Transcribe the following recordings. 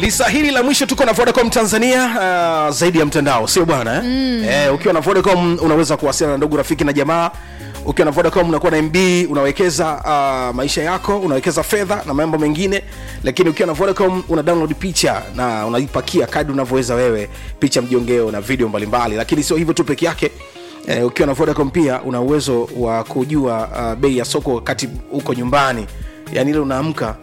lisa hili la mwisho tuko na vodacom tanzania uh, zaidi ya mtandao sio bwana eh? mm. eh, ukiwa na vodacom unaweza kuwasiliana na ndugu rafiki na jamaa ukiwa na vodacom unakuwa na mb unawekeza uh, maisha yako unawekeza fedha na mambo mengine lakini ukiwa na vodacom una download picha na unaipakia kadri unavyoweza wewe picha mjongeo na video mbalimbali lakini sio hivyo tu peke yake Eh, ukiwa na vodacom pia una uwezo wa kujua uh, bei ya soko wakati uko nyumbani yaani ile unaamka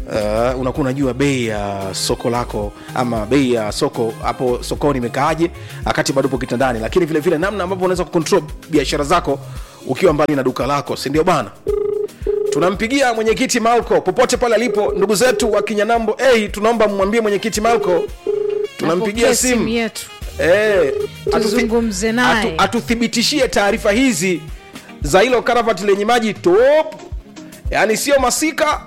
uh, unakuwa unajua bei ya soko lako ama bei ya soko hapo sokoni imekaaje wakati bado upo kitandani lakini vile vile namna ambavyo unaweza kucontrol biashara zako ukiwa mbali na duka lako si ndio bana tunampigia mwenyekiti malco popote pale alipo ndugu zetu wa kinyanambo hey, tunaomba mmwambie mwenyekiti malco tunampigia Apokee simu yetu Eh, atuthi- Tuzungumze naye. atu- atuthibitishie taarifa hizi za hilo karavati lenye maji top yaani sio masika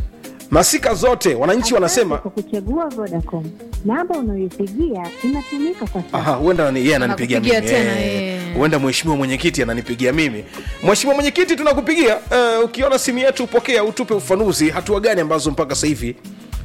masika zote wananchi wanasema Asante kwa kuchagua Vodacom. Namba unayoipigia inatumika kwa sasa. Aha, huenda ni- yeye ananipigia mimi Anakupigia tena, Eh, eh. huenda mheshimiwa mwenyekiti ananipigia mimi mheshimiwa mwenyekiti tunakupigia uh, ukiona simu yetu upokea utupe ufanuzi hatua gani ambazo mpaka sasa hivi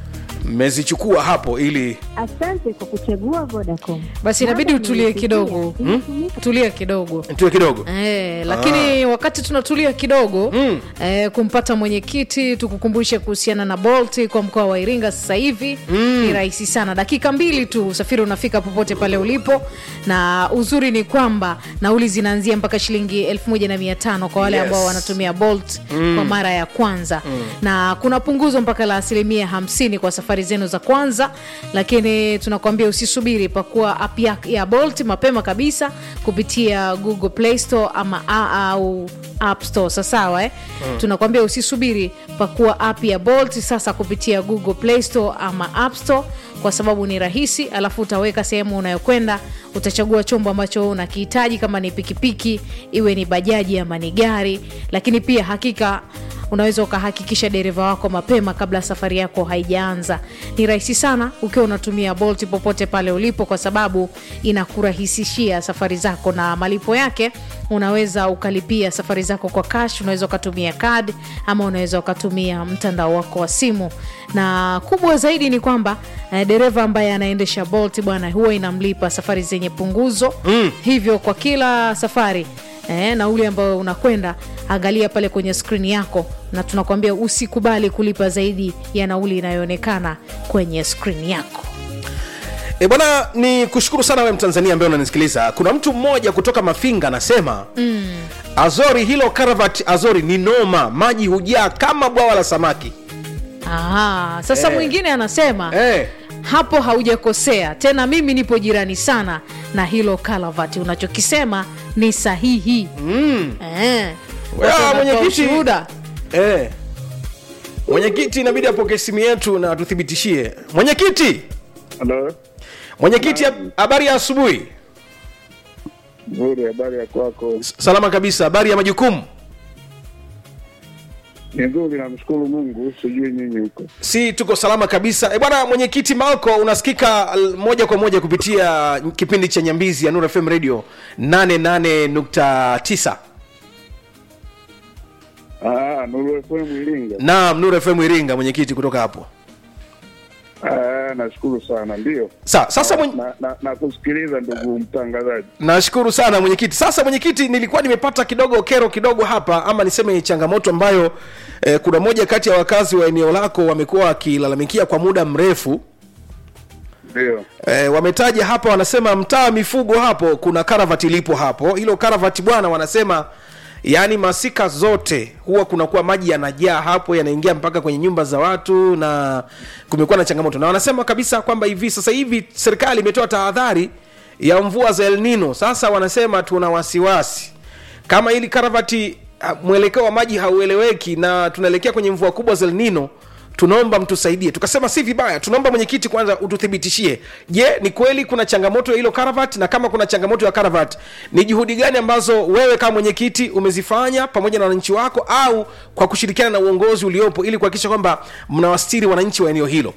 mmezichukua hapo ili Asante kwa kuchagua Vodacom. basi inabidi Namba utulie unayoipigia kidogo inatumika tulia kidogo tuwe kidogo Eh, lakini wakati tunatulia kidogo Mm. eh, kumpata mwenyekiti tukukumbushe kuhusiana na bolt kwa mkoa wa iringa sasa hivi mm. ni rahisi sana dakika mbili tu usafiri unafika popote pale ulipo na uzuri ni kwamba nauli zinaanzia mpaka shilingi 1500 kwa wale Yes. ambao wanatumia bolt mm. kwa mara ya kwanza mm. na kuna punguzo mpaka la asilimia 50 kwa safari zenu za kwanza lakini tunakuambia usisubiri pakuwa app ya, ya bolt mapema kabisa kupitia google play store ama a, au app store sasawa eh? mm. tunakuambia usisubiri pakuwa app ya bolt sasa kupitia google play store ama app store kwa sababu ni rahisi alafu utaweka sehemu unayokwenda utachagua chombo ambacho unakihitaji kama ni pikipiki iwe ni bajaji ama ni gari lakini pia hakika unaweza ukahakikisha dereva wako mapema kabla safari yako haijaanza ni rahisi sana ukiwa unatumia bolt popote pale ulipo kwa sababu inakurahisishia safari zako na malipo yake unaweza ukalipia safari zako kwa cash unaweza ukatumia card ama unaweza ukatumia mtandao wako wa simu na kubwa zaidi ni kwamba eh, dereva ambaye anaendesha bolt bwana huwa inamlipa safari zenye punguzo mm. hivyo kwa kila safari eh, nauli ambayo unakwenda angalia pale kwenye skrini yako na tunakuambia usikubali kulipa zaidi ya nauli inayoonekana kwenye skrini yako E bwana, ni kushukuru sana wewe Mtanzania ambaye unanisikiliza. Kuna mtu mmoja kutoka Mafinga anasema mm. Azori, hilo karavati Azori ni noma, maji hujaa kama bwawa la samaki. Aha, sasa Eh. mwingine anasema Eh, hapo haujakosea tena mimi nipo jirani sana na hilo kalavati unachokisema ni sahihi mm. eh. Wewe, Watu wanatoa mwenyekiti. ushuhuda. eh. Mwenyekiti inabidi apokee simu yetu na atuthibitishie. Mwenyekiti, Halo, mwenyekiti, hab- habari ya asubuhi. nzuri. Habari ya kwako? S- Salama kabisa. Habari ya majukumu? Ni nzuri, namshukuru Mungu. Sijui nyinyi huko. si tuko salama kabisa e bwana mwenyekiti malco unasikika al- moja kwa moja kupitia kipindi cha nyambizi ya nur fm radio 88.9 Ah, Nuru FM Iringa. naam nur fm iringa mwenyekiti kutoka hapo Ah, nashukuru sana. Ndio Sa, sasa mwenye... na, na, na kusikiliza ndugu mtangazaji. nashukuru sana mwenyekiti sasa mwenyekiti nilikuwa nimepata kidogo kero kidogo hapa ama niseme changamoto ambayo eh, kuna moja kati ya wakazi wa eneo lako wamekuwa wakilalamikia kwa muda mrefu Ndio E, wametaja hapa wanasema mtaa mifugo hapo kuna karavati lipo hapo hilo karavati bwana wanasema yaani masika zote huwa kunakuwa maji yanajaa hapo yanaingia mpaka kwenye nyumba za watu na kumekuwa na changamoto na wanasema kabisa kwamba hivi sasa hivi serikali imetoa tahadhari ya mvua za El Nino sasa wanasema tuna wasiwasi kama hili karavati ah, mwelekeo wa maji haueleweki na tunaelekea kwenye mvua kubwa za El Nino tunaomba mtusaidie tukasema si vibaya tunaomba mwenyekiti kwanza ututhibitishie je ni kweli kuna changamoto ya hilo karavat na kama kuna changamoto ya karavat ni juhudi gani ambazo wewe kama mwenyekiti umezifanya pamoja na wananchi wako au kwa kushirikiana na uongozi uliopo ili kuhakikisha kwamba mnawastiri wananchi wa eneo hilo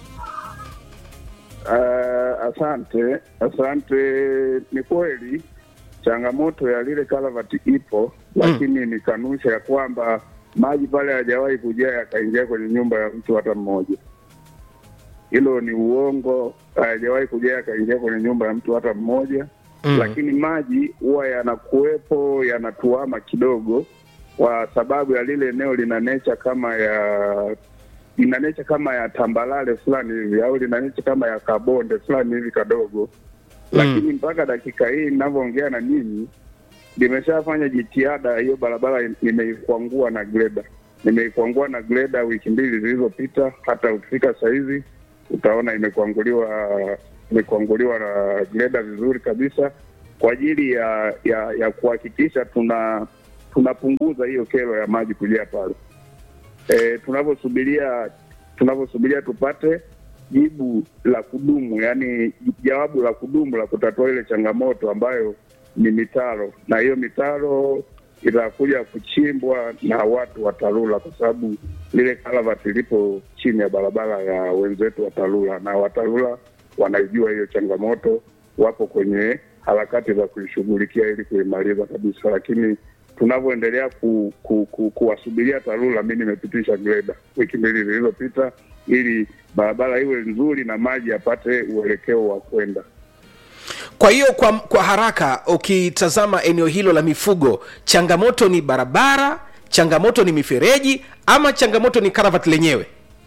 Ah, asante, asante. Ni kweli changamoto ya lile karavati ipo, lakini ni kanusha ya kwamba maji pale hayajawahi kujaa yakaingia kwenye nyumba ya mtu hata mmoja. hilo ni uongo. Hajawahi kuja akaingia kwenye nyumba ya mtu hata mmoja Mm. lakini maji huwa yanakuwepo yanatuama kidogo, kwa sababu ya lile eneo lina necha kama ya lina necha kama ya tambalale fulani hivi au lina necha kama ya kabonde fulani hivi kadogo lakini mpaka dakika hii ninavyoongea na nyinyi nimeshafanya jitihada. Hiyo barabara nimeikwangua na greda, nimeikwangua na greda wiki mbili zilizopita. Hata ukifika sahizi utaona imekwanguliwa imekwanguliwa na greda vizuri kabisa, kwa ajili ya ya, ya kuhakikisha tuna tunapunguza hiyo kero ya maji kujaa pale. E, tunavyosubiria tunavyosubiria tupate jibu la kudumu, yani jawabu la kudumu la kutatua ile changamoto ambayo ni mitaro, na hiyo mitaro itakuja kuchimbwa na watu wa TARURA kwa sababu lile kalavati lipo chini ya barabara ya wenzetu wa TARURA, na wa TARURA wanaijua hiyo changamoto, wapo kwenye harakati za kuishughulikia ili kuimaliza kabisa, lakini tunavyoendelea ku, ku, ku, kuwasubiria TARURA, mi nimepitisha greda wiki mbili zilizopita ili barabara iwe nzuri na maji yapate uelekeo wa kwenda. kwa hiyo kwa, kwa haraka ukitazama eneo hilo la mifugo changamoto ni barabara changamoto ni mifereji ama changamoto ni karavati lenyewe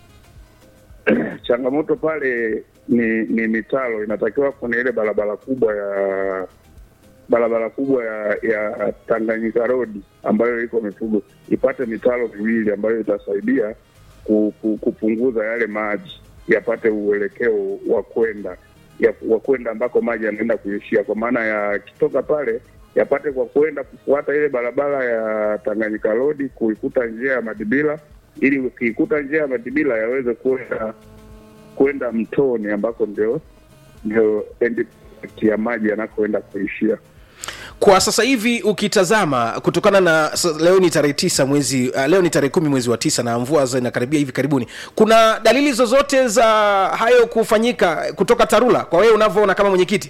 changamoto pale ni ni mitaro inatakiwa kwenye ile barabara kubwa ya barabara kubwa ya ya Tanganyika Road ambayo iko mifugo ipate mitaro miwili ambayo itasaidia ku, ku, kupunguza yale maji yapate uelekeo wa kwenda ya- wa kwenda ambako maji yanaenda kuishia, kwa maana yakitoka pale yapate kwa kwenda kufuata ile barabara ya Tanganyika Road kuikuta njia ya Madibila, ili ukiikuta njia ya Madibila yaweze kwenda kwenda mtoni ambako ndio ndio end point ya maji yanakoenda kuishia. kwa sasa hivi ukitazama kutokana na sa- leo ni tarehe tisa mwezi uh, leo ni tarehe kumi mwezi wa tisa na mvua zinakaribia hivi karibuni kuna dalili zozote za hayo kufanyika kutoka tarula kwa wewe unavyoona kama mwenyekiti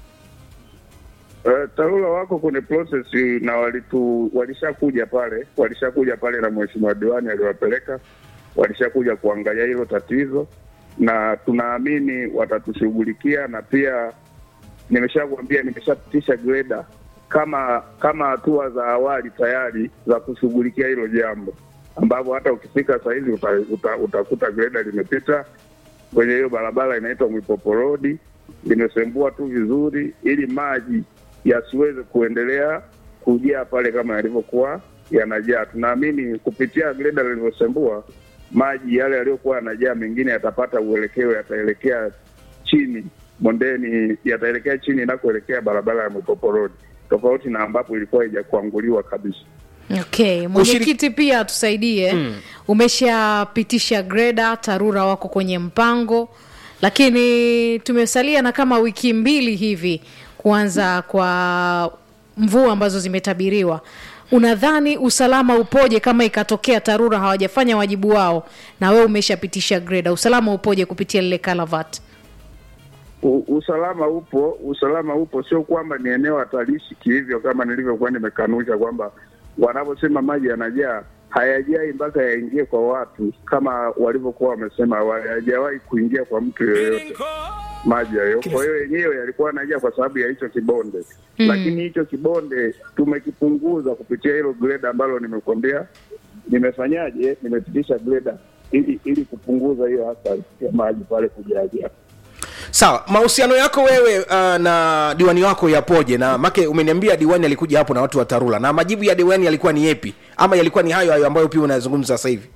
Uh, TARURA wako kwenye process na walitu walishakuja pale walishakuja pale na mheshimiwa diwani aliwapeleka, walishakuja kuangalia hilo tatizo, na tunaamini watatushughulikia, na pia nimeshakwambia, nimeshapitisha greda kama kama hatua za awali tayari za kushughulikia hilo jambo, ambapo hata ukifika sahizi uta, uta, utakuta greda limepita kwenye hiyo barabara inaitwa Mwipopo Road, limesembua tu vizuri ili maji yasiweze kuendelea kujaa pale kama yalivyokuwa yanajaa. Tunaamini kupitia greda lilivyosembua maji yale yaliyokuwa yanajaa, mengine yatapata uelekeo, yataelekea chini bondeni, yataelekea chini inakoelekea barabara ya Mwipopo Road, tofauti na ambapo ilikuwa haijakuanguliwa kabisa. okay mwenyekiti pia atusaidie umeshapitisha greda tarura wako kwenye mpango lakini tumesalia na kama wiki mbili hivi kuanza kwa mvua ambazo zimetabiriwa unadhani usalama upoje kama ikatokea tarura hawajafanya wajibu wao na wewe umeshapitisha greda usalama upoje kupitia lile kalavat U, usalama upo, usalama upo, sio kwamba ni eneo hatarishi kihivyo, kama nilivyokuwa nimekanusha kwamba wanaposema maji yanajaa hayajai mpaka yaingie kwa watu kama walivyokuwa wamesema awali, hayajawahi kuingia kwa mtu yoyote maji hayo. Kwa hiyo yenyewe yalikuwa yanajaa kwa sababu ya hicho kibonde mm. Lakini hicho kibonde tumekipunguza kupitia hilo greda ambalo nimekuambia nimefanyaje, nimepitisha greda ili ili kupunguza hiyo athari ya maji pale kujaajaa. sawa mahusiano yako wewe uh, na diwani wako yapoje na make umeniambia diwani alikuja hapo na watu wa tarula na majibu ya diwani yalikuwa ni yepi ama yalikuwa ni hayo hayo ambayo pia unayazungumza sasa hivi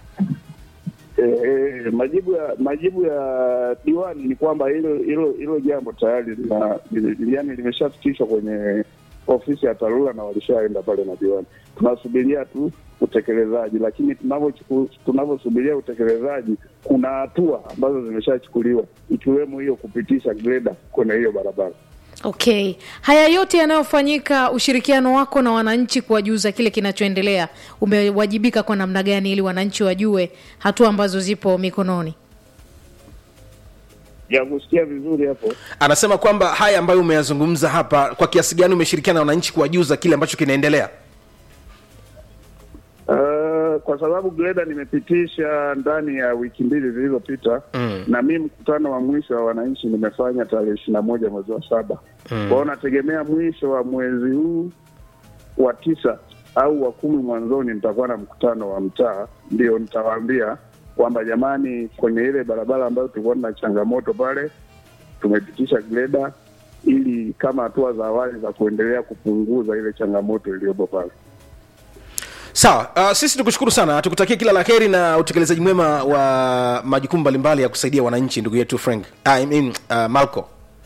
Eh, majibu ya majibu ya diwani ni kwamba hilo hilo hilo jambo tayari lina li- yani limeshafikishwa kwenye ofisi ya TARURA na walishaenda pale na diwani. Tunasubiria tu utekelezaji, lakini tunavyochuku- tunavyosubiria utekelezaji, kuna hatua ambazo zimeshachukuliwa ikiwemo hiyo kupitisha greda kwenye hiyo barabara. okay haya yote yanayofanyika ushirikiano wako na wananchi kuwajuza kile kinachoendelea umewajibika kwa namna gani ili wananchi wajue hatua ambazo zipo mikononi Ya kusikia vizuri hapo. anasema kwamba haya ambayo umeyazungumza hapa kwa kiasi gani umeshirikiana na wananchi kuwajuza kile ambacho kinaendelea Uh, kwa sababu greda nimepitisha ndani ya wiki mbili zilizopita mm. na mi mkutano wa mwisho wa wananchi nimefanya tarehe ishirini na moja mwezi wa saba mm. kwao nategemea mwisho wa mwezi huu wa tisa au wa kumi mwanzoni nitakuwa na mkutano wa mtaa, ndio nitawaambia kwamba jamani, kwenye ile barabara ambayo tulikuwa na changamoto pale tumepitisha greda ili kama hatua za awali za kuendelea kupunguza ile changamoto iliyopo pale. sawa uh, sisi tukushukuru sana tukutakia kila la heri na utekelezaji mwema wa majukumu mbalimbali ya kusaidia wananchi ndugu yetu frank I mean, uh, malco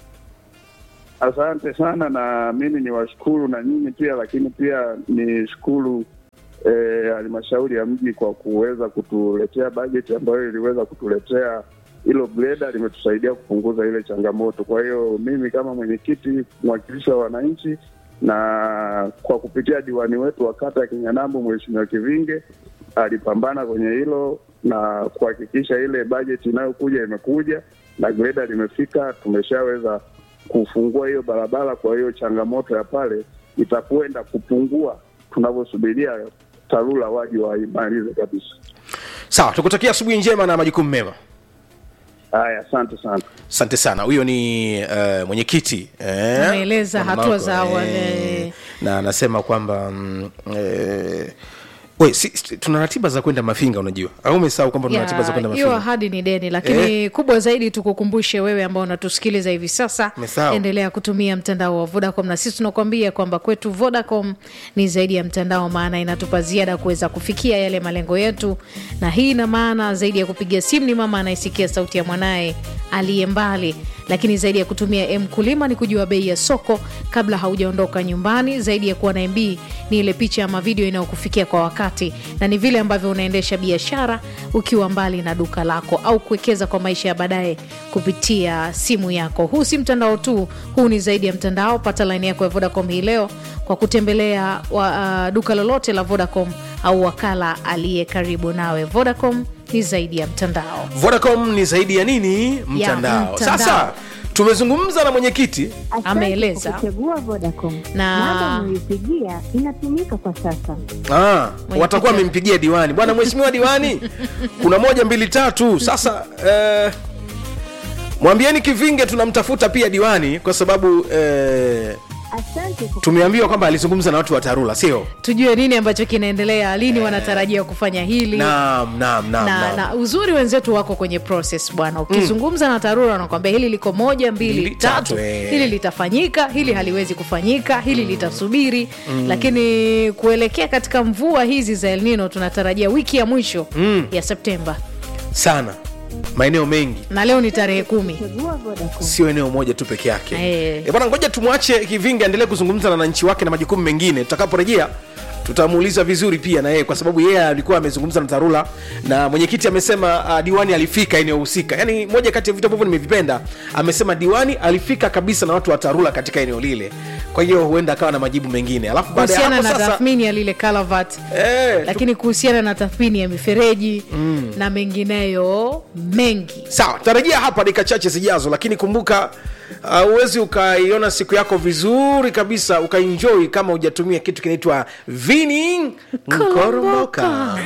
Asante sana, na mimi ni washukuru na nyinyi pia, lakini pia nishukuru eh, halmashauri ya mji kwa kuweza kutuletea bajeti ambayo iliweza kutuletea hilo greda, limetusaidia kupunguza ile changamoto. Kwa hiyo mimi kama mwenyekiti mwakilishi wa wananchi na kwa kupitia diwani wetu wa kata ya Kinyanambo Mheshimiwa Kivinge alipambana kwenye hilo na kuhakikisha ile bajeti inayokuja imekuja na greda limefika, tumeshaweza kufungua hiyo barabara. Kwa hiyo changamoto ya pale itakwenda kupungua tunavyosubiria TARURA waje waimalize kabisa. sawa tukutakia asubuhi njema na majukumu mema Haya, asante sana. asante sana huyo ni uh, mwenyekiti eh, Ameeleza Bwana hatua Marco, za awali. eh, na anasema kwamba mm, eh, we, si, si, tuna ratiba za kwenda mafinga unajua au umesahau kwamba tuna ratiba za kwenda Ya, hiyo mafinga ahadi ni deni lakini kubwa zaidi tukukumbushe wewe ambao unatusikiliza hivi sasa Umesahau. endelea kutumia mtandao wa vodacom na sisi tunakuambia kwamba kwetu vodacom ni zaidi ya mtandao maana inatupa ziada kuweza kufikia yale malengo yetu na hii ina maana zaidi ya kupiga simu ni mama anayesikia sauti ya mwanaye aliye mbali lakini zaidi ya kutumia mkulima ni kujua bei ya soko kabla haujaondoka nyumbani zaidi ya kuwa na mb ni ile picha ama video inayokufikia kwa wakati na ni vile ambavyo unaendesha biashara ukiwa mbali na duka lako au kuwekeza kwa maisha ya baadaye kupitia simu yako huu si mtandao tu huu ni zaidi ya mtandao pata laini yako ya vodacom hii leo kwa kutembelea wa, uh, duka lolote la vodacom au wakala aliye karibu nawe vodacom ni zaidi ya mtandao vodacom ni zaidi ya nini mtandao, mtandao. sasa tumezungumza na mwenyekiti Asante Ameeleza. kwa kuchagua Vodacom. Na- Namba unayoipigia inatumika kwa sasa. Ah, watakuwa wamempigia diwani bwana mheshimiwa diwani kuna moja mbili tatu sasa eh, mwambieni kivinge tunamtafuta pia diwani kwa sababu eh, Asante kwa tumeambiwa kwamba alizungumza na watu wa tarula sio tujue nini ambacho kinaendelea lini wanatarajia kufanya hili naam naam naam na, naam. na uzuri wenzetu wako kwenye process bwana ukizungumza na tarura wanakwambia hili liko moja mbili Mbili, tatu tatu, eh. hili litafanyika hili haliwezi kufanyika hili litasubiri lakini kuelekea katika mvua hizi za elnino tunatarajia wiki ya mwisho ya septemba sana maeneo mengi na leo ni tarehe kumi kuchagua Vodacom. sio eneo moja tu peke yake Eh. Eh, bwana ngoja tumwache kivinge aendelee kuzungumza na wananchi wake na majukumu mengine tutakaporejea tutamuuliza vizuri pia na yeye kwa sababu yeye alikuwa amezungumza na tarula na mwenyekiti amesema uh, diwani alifika eneo husika yaani moja kati ya vitu ambavyo nimevipenda amesema diwani alifika kabisa na watu wa tarula katika eneo lile kwa hiyo huenda akawa na majibu mengine alafu baada ya kuhusiana hapo na sasa tathmini ya lile kalavat eh, tu- lakini kuhusiana na tathmini ya mifereji na mengineyo mengi sawa tarajia hapa dakika chache zijazo lakini kumbuka huwezi uh, ukaiona siku yako vizuri kabisa ukaenjoy kama hujatumia kitu kinaitwa vini nkoromoka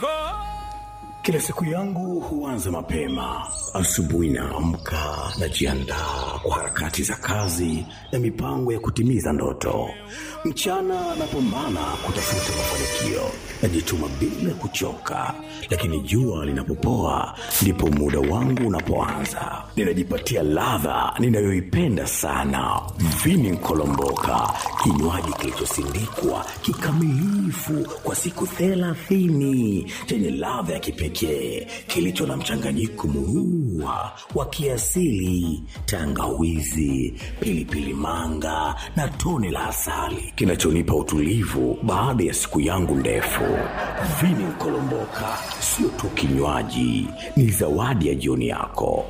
Kila siku yangu huanza mapema. Asubuhi naamka, najiandaa kwa harakati za kazi na mipango ya kutimiza ndoto. Mchana napambana kutafuta mafanikio, najituma bila kuchoka, lakini jua linapopoa ndipo muda wangu unapoanza. Ninajipatia ladha ninayoipenda sana, vini nkolomboka, kinywaji kilichosindikwa kikamilifu kwa siku thelathini chenye ladha ya kipekee kilicho na mchanganyiko murua wa kiasili, tangawizi, pilipili manga na tone la asali kinachonipa utulivu baada ya siku yangu ndefu. Vini Nkolomboka sio tu kinywaji, ni zawadi ya jioni yako.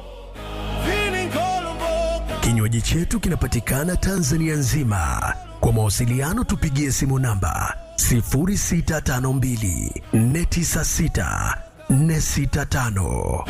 Kinywaji chetu kinapatikana Tanzania nzima. Kwa mawasiliano tupigie simu namba 0652 496 465.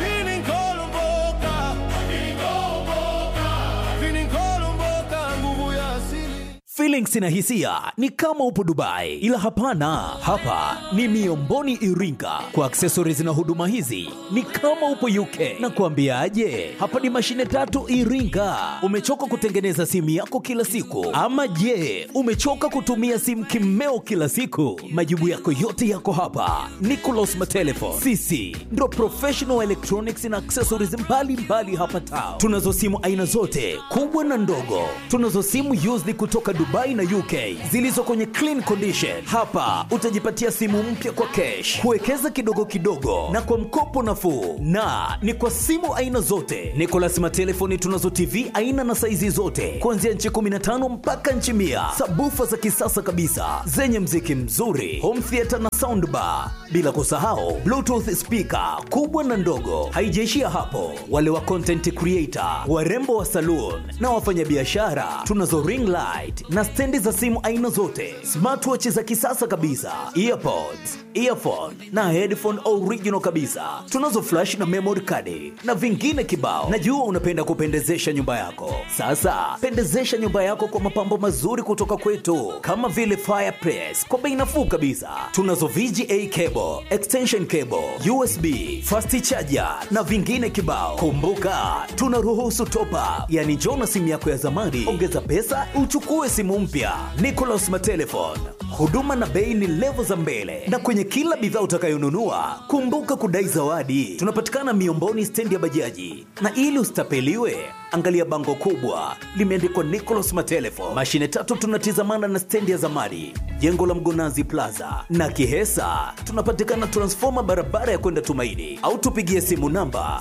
Feelings na hisia ni kama upo Dubai, ila hapana, hapa ni Miomboni Iringa. Kwa accessories na huduma hizi ni kama upo UK. Na kuambiaje, hapa ni mashine tatu Iringa. Umechoka kutengeneza simu yako kila siku, ama je, umechoka kutumia simu kimeo kila siku? Majibu yako yote yako hapa. Nicolas Matelefon, sisi ndo professional electronics na accessories mbalimbali mbali hapa Tao. Tunazo simu aina zote kubwa na ndogo. Tunazo simu used kutoka Dubai na UK zilizo kwenye clean condition. Hapa utajipatia simu mpya kwa cash, kuwekeza kidogo kidogo na kwa mkopo nafuu, na ni kwa simu aina zote. Nicolas Matelefoni tunazo TV aina na saizi zote kuanzia nchi 15 mpaka nchi mia, sabufa za kisasa kabisa zenye mziki mzuri, home theater na soundbar, bila kusahau bluetooth speaker kubwa na ndogo. Haijaishia hapo, wale wa content creator, warembo wa saloon na wafanyabiashara, tunazo ring light na stendi za simu aina zote, smartwatch za kisasa kabisa, earpods, earphone na headphone original kabisa. Tunazo flash na memory card na vingine kibao. Najua unapenda kupendezesha nyumba yako. Sasa pendezesha nyumba yako kwa mapambo mazuri kutoka kwetu, kama vile fireplace kwa bei nafuu kabisa. Tunazo VGA cable, extension cable, USB, fast charger na vingine kibao. Kumbuka tunaruhusu top up, yani njoo na simu yako ya zamani, ongeza pesa uchukue simu mpya. Nicolas Matelefon, huduma na bei ni levo za mbele, na kwenye kila bidhaa utakayonunua kumbuka kudai zawadi. Tunapatikana Miomboni, stendi ya bajaji, na ili usitapeliwe angalia bango kubwa limeandikwa Nicolas Matelefon. Mashine tatu tunatizamana na stendi ya zamani, jengo la Mgonazi Plaza na Kihesa. Tunapatikana transfoma barabara ya kwenda Tumaini, au tupigie simu namba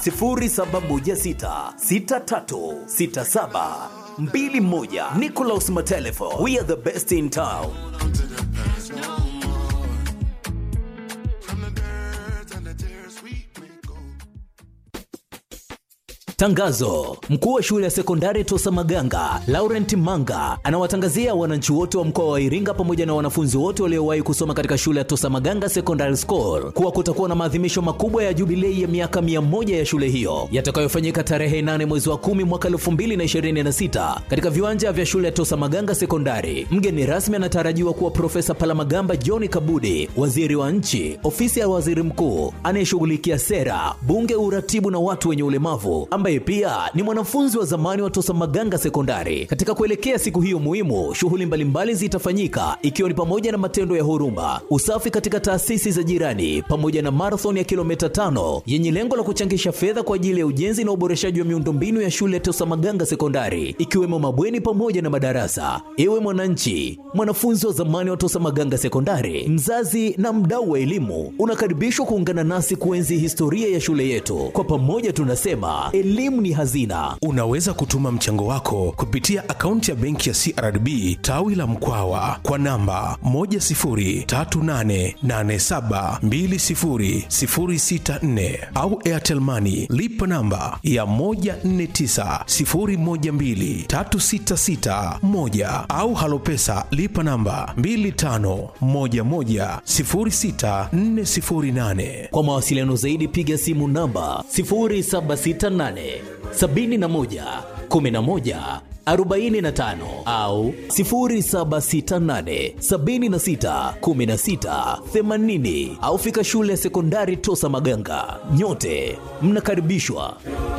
0716636721. Nicolas Matelefon, we are the best in town. Tangazo: mkuu wa shule ya sekondari Tosa Maganga Laurent Manga anawatangazia wananchi wote wa mkoa wa Iringa pamoja na wanafunzi wote waliowahi kusoma katika shule ya Tosa Maganga Secondary School kuwa kutakuwa na maadhimisho makubwa ya jubilei ya miaka mia moja ya shule hiyo yatakayofanyika tarehe 8 mwezi wa 10 mwaka 2026 katika viwanja vya shule ya Tosa Maganga Sekondari. Mgeni rasmi anatarajiwa kuwa Profesa Palamagamba John Kabudi, waziri wa nchi, ofisi ya waziri mkuu anayeshughulikia sera, bunge, uratibu na watu wenye ulemavu ambaye pia ni mwanafunzi wa zamani wa Tosa Maganga Sekondari. Katika kuelekea siku hiyo muhimu, shughuli mbalimbali zitafanyika ikiwa ni pamoja na matendo ya huruma, usafi katika taasisi za jirani, pamoja na marathon ya kilomita tano yenye lengo la kuchangisha fedha kwa ajili ya ujenzi na uboreshaji wa miundombinu ya shule ya Tosa Maganga Sekondari, ikiwemo mabweni pamoja na madarasa. Ewe mwananchi, mwanafunzi wa zamani wa Tosa Maganga Sekondari, mzazi na mdau wa elimu, unakaribishwa kuungana nasi kuenzi historia ya shule yetu. Kwa pamoja tunasema elimu ni hazina. unaweza kutuma mchango wako kupitia akaunti ya benki ya crdb tawi la mkwawa kwa namba 10388720064 au airtelmani lipa namba ya 1490123661 au halopesa lipa namba 25110648 Kwa mawasiliano zaidi piga simu namba 0768 71 11 45 au 0768 76 16 80 au fika shule ya sekondari Tosa Maganga. Nyote mnakaribishwa.